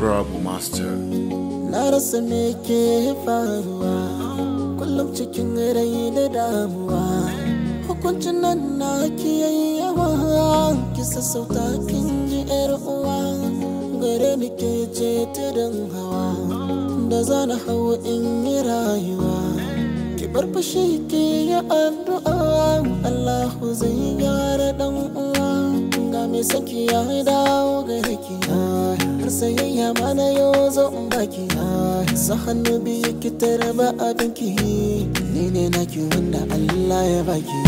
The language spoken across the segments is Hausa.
Bravo Master. Na rasa me ke faruwa kullum cikin rai da damuwa hukuncin nan na ki yawa ki sassauta kin ji yar uwa gare ni ke ce tudun hawa da zana hau in yi rayuwa ki bar fashi ki yi addu'a Allahu zai gyara dan uwa ga me saki ya dawo gare ki har sayayya mana yau zo in baki sa hannu biyu ki tarba abinki ni ne naki wanda Allah ya baki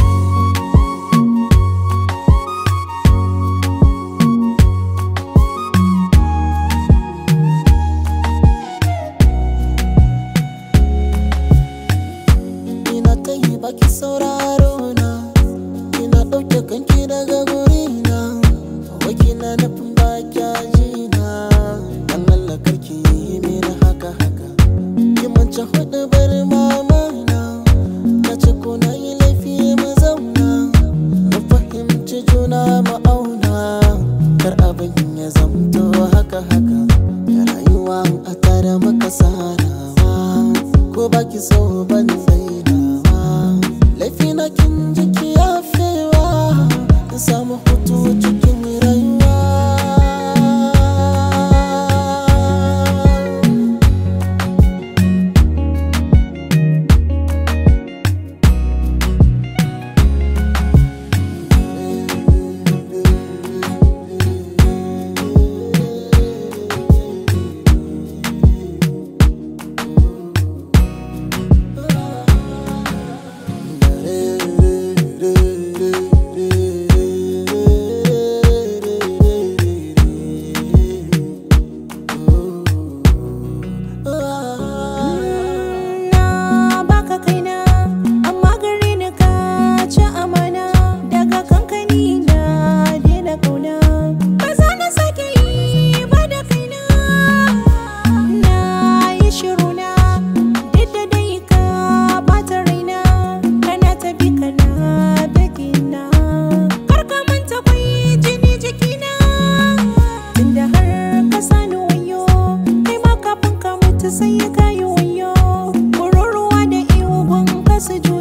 ina ta yi baki sauraro na ina ɗauke kanki daga gurina wakina nufin baki ajina dan Allah karki yi mini haka haka ki mance hudu bar mama na ta ce ko na yi laifi mu zauna mu fahimci juna mu auna kar abin ya zamto haka haka rayuwa a tare maka sarawa ko baki so ban tsainawa laifi na kin jiki ya fewa in samu hutu cikin rayuwa Na baka kaina amma gare ni ka ci amana daga kankani na daina kauna ba za na sake yi ba da kaina na yi shiru na duk da dai ka bata raina kana ta bi kana begina kar ka manta kwai jini jikina tunda har ka sani wayo kai ma kafin ka mutu sai ka yi wayo Kururuwa da ihu gun kasu juna